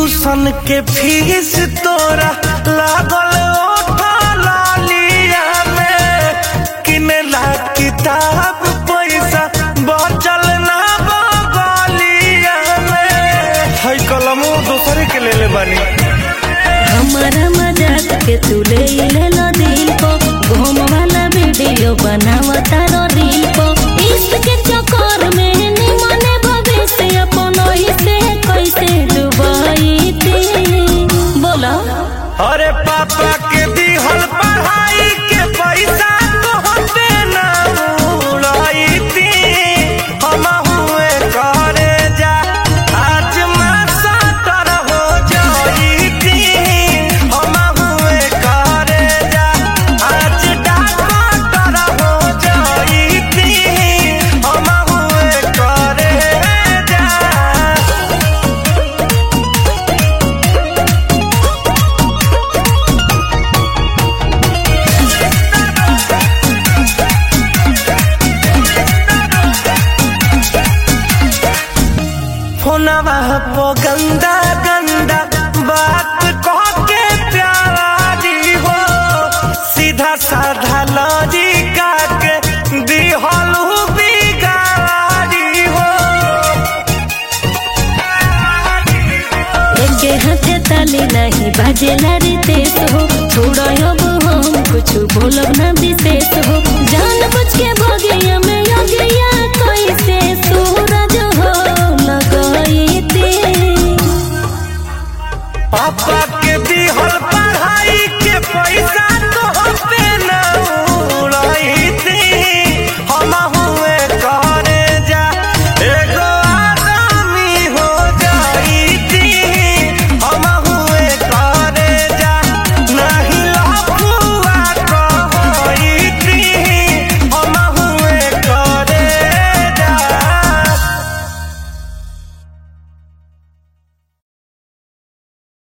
tuition के fees तोरा लागल ओठा लालिया में किनेला किताब पैसा बचल ना बगलिया में है कलमो दूसरे के ले ले बानी हमारा मजाक के तू ले ले लो दिल को घूम वाला वीडियो बनावता रो दिल को इश्क के चक्कर में निमने भविष्य अपन ही से कैसे डुबाई थी बोलो अरे पापा के दिहल पढ़ाई के पैसा तोहते ना उड़ाई थी हम हुए करे जा आज मैं साटर हो जाई थी हम हुए करे जा आज डॉक्टर हो जाई थी हम हुए करे जा फोनवा पो गंदा गंदा बात कह के प्यारी हो सीधा साधा लॉजिका के दिहलू बिगाड़ी हो एके हाथे ताली नहीं बाजेला रितेश हो छोड़ो अब हम कुछ बोलब ना विशेष हो जान बुझ के भगिया में योगिया